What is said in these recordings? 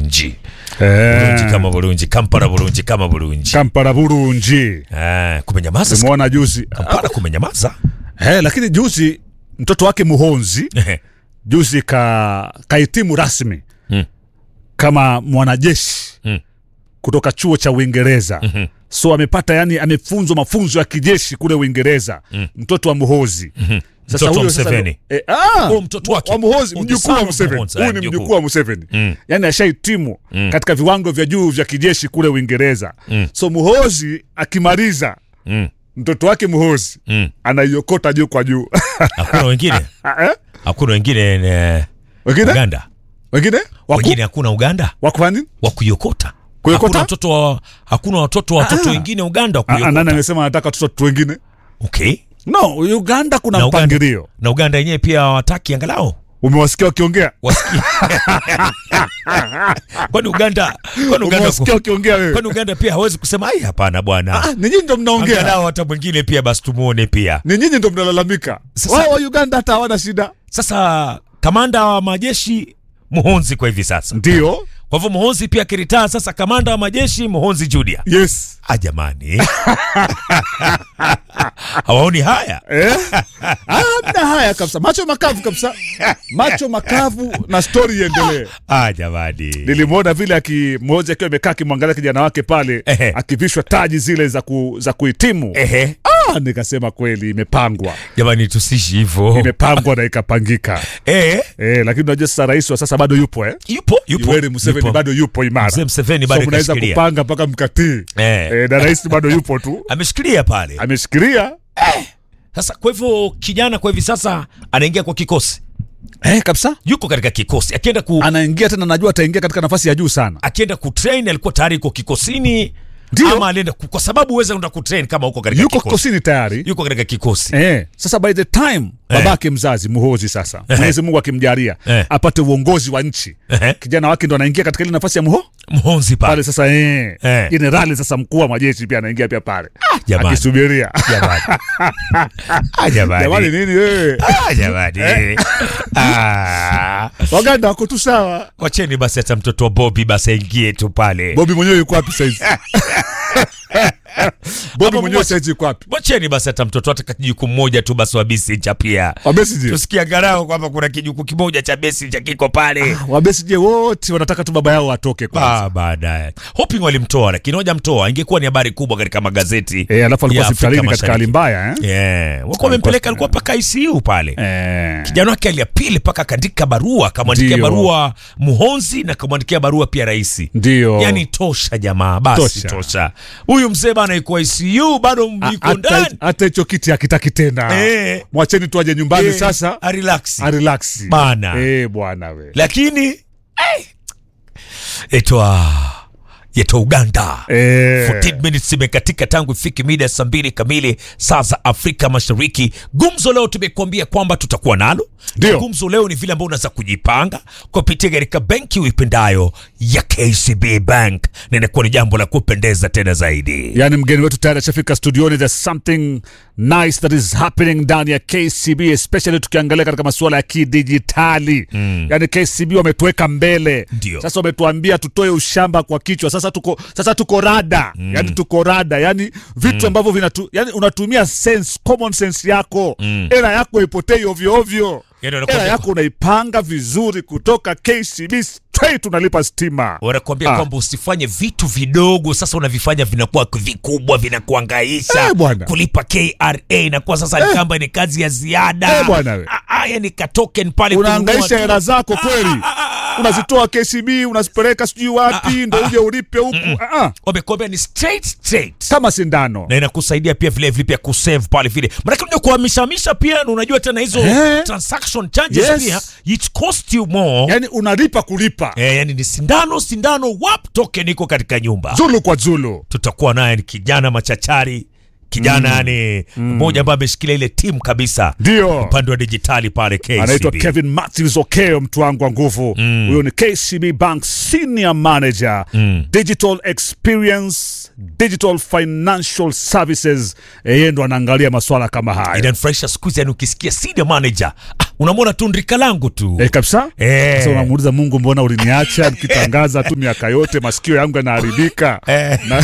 bulungi bulungi Eh, kama bulungi kampala bulungi kama bulungi Kampala bulungi. Eh, kumenyamaza sika- Tumeona juzi. kampala kumenyamaza Eh, lakini juzi mtoto wake Muhonzi Ehe. juzi ka kahitimu rasmi Mm. kama mwanajeshi Mm. kutoka chuo cha Uingereza. Mhm. So amepata yani, amefunzwa mafunzo ya kijeshi kule Uingereza. Mtoto wa Muhozi. Mtoto wa huyo sasa Museveni. ndo- eh, ah, Oh, mtoto wake. wa Muhozi, Oh, the mjukuu son wa of Museveni. Muhozi. Huyu Ah, ni mjukuu. mjukuu wa Museveni. Mm. Yani ashahitimu katika viwango vya juu vya kijeshi kule Uingereza. Mm. So Muhozi akimaliza Mm. mtoto wake Muhozi Mm. anaiokota juu kwa juu. hakuna wengine Ah, eh? hakuna wengine eh, Wengine? uganda Wengine? Waku? wengine hakuna uganda Wako nini? wa kuiokota Kuiokota? hakuna watoto wa hakuna watoto watoto Ah. wengine uganda wa Ah, ah, nani kuiokota amesema anataka watoto wengine? okay No, Uganda kuna na uganda mpangilio. na uganda yenyewe pia hawataki angalau Umewasikia wakiongea? wasikie kwani uganda kwani uganda Umewasikia wakiongea wewe? kwani uganda pia hawezi kusema ai hapana bwana Ah, ni nyinyi ndo mnaongea. angalau hata mwingine pia basi tumuone pia Ni nyinyi ndo mnalalamika. Sasa- Wao wa Uganda hata hawana shida. sasa kamanda wa majeshi muhonzi kwa hivi sasa Ndio. kwa hivyo muhonzi pia akiritaa sasa kamanda wa majeshi muhonzi judia Yes. ah jamani hawaoni haya Eh? Ah, mna haya kabisa. Macho makavu kabisa. Macho makavu na story iendelee. ah jamani Nilimwona vile aki mmoja akiwa amekaa akimwangalia kijana wake pale Ehe. akivishwa taji zile za ku, za kuhitimu. ehe Ah, nikasema kweli imepangwa. jamani tusishi hivyo Imepangwa na ikapangika. eh Eh, lakini unajua sasa rais wa sasa bado yupo eh? yupo yupo Yoweri Museveni yupo. bado yupo imara. Mzee Museveni So bado mnaweza kashikilia. kupanga mpaka mkatii. Eh. Eh, na rais bado yupo tu. ameshikilia pale Ameshikilia. sasa kwa hivyo kijana kwa hivi sasa anaingia kwa kikosi Eh, kabisa. yuko katika kikosi akienda ku Anaingia tena najua ataingia katika nafasi ya juu sana. akienda kutrain alikuwa tayari yuko kikosini Ndio. ama alienda ku- kwa sababu uweze enda kutrain kama uko katika Yuko kikosi kikosini tayari. yuko katika kikosi Eh, sasa by the time babake mzazi Muhozi sasa Mwenyezi Mungu akimjalia Eh. apate uongozi wa nchi. Ehe. Kijana wake ndo anaingia katika ile nafasi ya Muho mhonzi pale pale sasa eh. Eh. Jenerali sasa mkuu wa majeshi pia anaingia pia pale. jamani Akisubiria. jamani Ah, Jamani jamani nini wewe? Ah, jamani Ah. Waganda wako tu sawa. wacheni basi hata mtoto wa bobi basi aingie tu pale Bobi mwenyewe yuko wapi saizi? Bobi Hapo mwenyewe mmoja- saizi yuko wapi? wacheni basi hata mtoto hata kijuku mmoja tu basi wa besinja pia Wabesije. tusikia angalau kwamba kuna kijuku kimoja cha besinja kiko pale Wabesije wote wanataka tu baba yao atoke kwanza. Ah, baadaye hoping walimtoa lakini hawajamtoa ingekuwa ni habari kubwa katika magazeti Eh, alafu alikuwa ya Afrika hospitalini katika hali Mashariki. mbaya eh? yeah. wakuwa wamempeleka alikuwa mpaka ICU pale Eh. kijana wake aliapili mpaka akaandika barua akamwandikia Ndio. barua muhonzi na akamwandikia barua pia raisi Ndio. yani tosha jamaa basi Tosha. tosha huyu mzee bana iko ICU bado yuko hata ndani hata hicho kiti hakitaki tena. Eh. Mwacheni tu aje nyumbani Eh, sasa. arelax Arelax. Bana. Eh, bwana we. lakini eh, etwa yetwa uganda Eh. 14 minutes imekatika tangu ifike mida ya saa mbili kamili saa za Afrika Mashariki. Gumzo leo tumekuambia kwamba tutakuwa nalo. Ndio. Na Gumzo leo ni vile ambao unaweza kujipanga kupitia katika benki uipendayo ya KCB Bank, na inakuwa ni jambo la kupendeza tena zaidi. Yaani mgeni wetu tayari ashafika studioni. There's something nice that is happening ndani ya KCB especially tukiangalia katika masuala ya kidijitali. Yaani KCB wametuweka mbele. Ndio. Sasa wametuambia tutoe ushamba kwa kichwa. Sasa tuko sasa tuko rada. Yaani tuko rada. Yaani vitu ambavyo vinatu yaani unatumia sense, common sense yako. Hela yako ipotei ovyo ovyo. Yaani wanakuambia- Hela yako unaipanga vizuri kutoka KCB straight unalipa stima. Wanakuambia Ah. kwamba usifanye vitu vidogo, sasa unavifanya vinakuwa vikubwa, vinakuangaisha. Eh, bwana. Kulipa KRA inakuwa sasa ni kamba ni kazi ya ziada. Eh, bwana we. Ah, ah, yani ka token pale unaangaisha kununua tu. hela zako Ah, kweli ah, ah, ah, unazitoa KCB unazipeleka sijui wapi ndo uje ulipe huku Ah, ah. Wamekwambia ni straight straight. kama sindano na inakusaidia pia vile vile pia kusave pale vile maanake unajua kuhamishamisha pia na unajua tena hizo Eh. transaction charges Yes. pia it cost you more yani unalipa kulipa eh, yani ni sindano sindano wap token iko katika nyumba zulu kwa zulu tutakuwa naye ni kijana machachari kijana yani mmoja ambaye ameshikilia ile timu kabisa ndio upande wa dijitali pale KCB. anaitwa Kevin Matthews Okeo, mtu wangu wa nguvu huyo. Ni KCB Bank senior manager digital experience, digital financial services. Eh, Yeye ndo anaangalia maswala kama haya. inanifurahisha siku hizi yani ukisikia senior manager ah, unamwona tu ndrika langu tu Eh, kabisa Eh. sasa unamuuliza mungu mbona uliniacha nikitangaza tu miaka yote masikio yangu yanaharibika Eh. na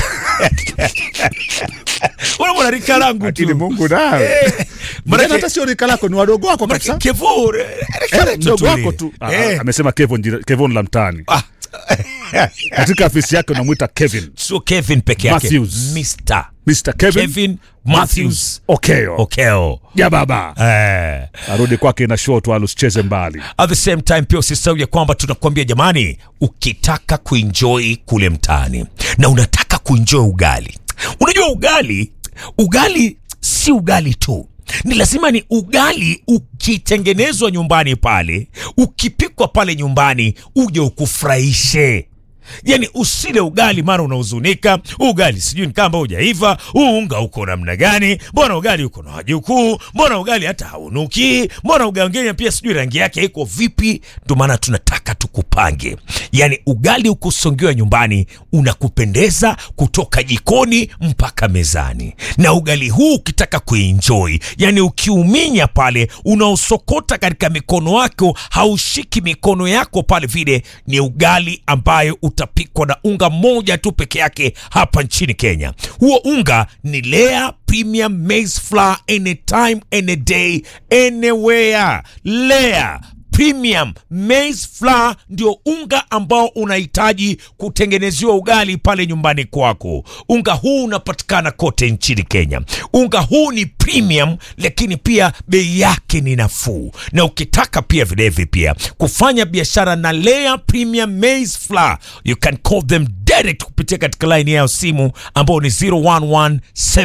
unamwona rika langu lakini tu mungu nawe Manake- Mbona hata sio rika lako ni wadogo wako Manake kabisa Kevo, rika Eh, letu mdogo tu wako ile. tu Ah, Eh. amesema Kevon jina- Kevon la mtaani Ah, katika afisi yake unamwita Kevin sio Kevin peke yake Matthews. Mr. Mr. Kevin, Kevin Matthews Okeo Okeo ya baba eh. arudi kwake na show tu alusicheze mbali at the same time pia usisahau ya kwamba tunakuambia jamani ukitaka kuenjoy kule mtaani na unataka kuenjoy ugali unajua ugali ugali si ugali tu ni lazima ni ugali ukitengenezwa nyumbani pale ukipikwa pale nyumbani uje ukufurahishe yani usile ugali mara unahuzunika ugali sijui ni kamba hujaiva huu unga uko namna gani mbona ugali uko na wajukuu mbona ugali hata haunuki mbona ugali wengine pia sijui rangi yake iko vipi ndio maana tunataka tukupange yani ugali ukusongiwa nyumbani unakupendeza kutoka jikoni mpaka mezani na ugali huu ukitaka kuenjoy yani ukiuminya pale unaosokota katika mikono wako haushiki mikono yako pale vile ni ugali ambayo utapikwa na unga moja tu peke yake hapa nchini kenya huo unga ni lea premium maize flour anytime any day anywhere lea premium maize flour ndio unga ambao unahitaji kutengenezewa ugali pale nyumbani kwako unga huu unapatikana kote nchini kenya unga huu ni premium lakini pia bei yake ni nafuu na ukitaka pia vilevile pia kufanya biashara na lea premium maize flour you can call them direct kupitia katika line yao simu ambao ni 0117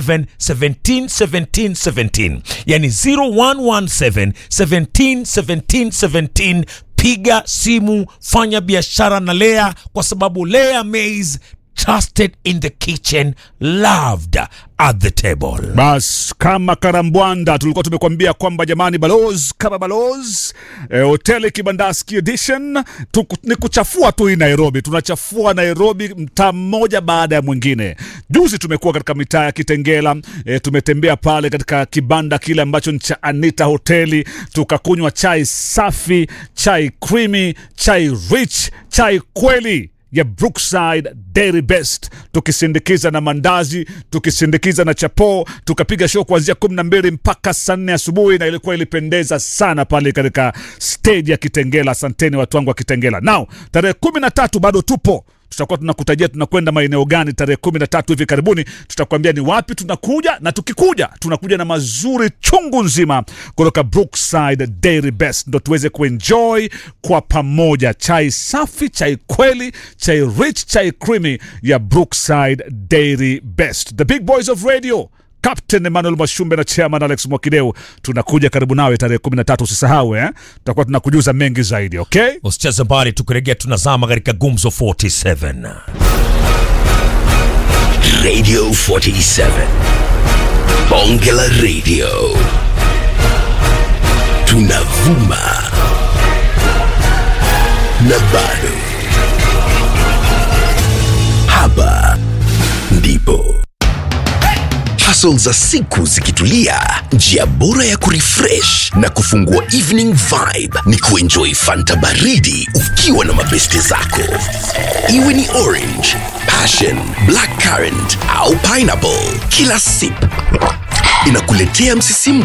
17 17 17 yani 0117 17 17 17 piga simu fanya biashara na lea kwa sababu lea maize trusted in the kitchen loved at the table bas kama karambwanda tulikuwa tumekwambia kwamba jamani balos kama balos eh, hoteli kibandaski edition tuku, ni kuchafua tu hii nairobi tunachafua nairobi mtaa mmoja baada ya mwingine juzi tumekuwa katika mitaa ya kitengela eh, tumetembea pale katika kibanda kile ambacho ni cha anita hoteli tukakunywa chai safi chai creamy chai rich chai kweli ya Brookside Dairy Best, tukisindikiza na mandazi, tukisindikiza na chapo, tukapiga show kuanzia kumi na mbili mpaka saa nne asubuhi, na ilikuwa ilipendeza sana pale katika stage ya Kitengela. Asanteni watu wangu wa Kitengela. Now tarehe kumi na tatu bado tupo tutakuwa tunakutajia tunakwenda maeneo gani tarehe kumi na tatu hivi karibuni tutakwambia ni wapi tunakuja na tukikuja tunakuja na mazuri chungu nzima kutoka brookside dairy best ndo tuweze kuenjoy kwa pamoja chai safi chai kweli chai rich chai creamy ya brookside dairy best the big boys of radio Captain Emmanuel Mashumbe na Chairman Alex Mwakideu tunakuja karibu nawe tarehe 13 usisahau eh? tutakuwa tunakujuza mengi zaidi okay usicheze mbali tukirejea tunazama katika gumzo 47 Radio 47. Bongela Radio. Tunavuma. Na bado. Hapa ndipo. Hustle za siku zikitulia, njia bora ya kurefresh na kufungua evening vibe ni kuenjoy Fanta baridi ukiwa na mabeste zako. Iwe ni orange, passion, black currant au pineapple, kila sip inakuletea msisimko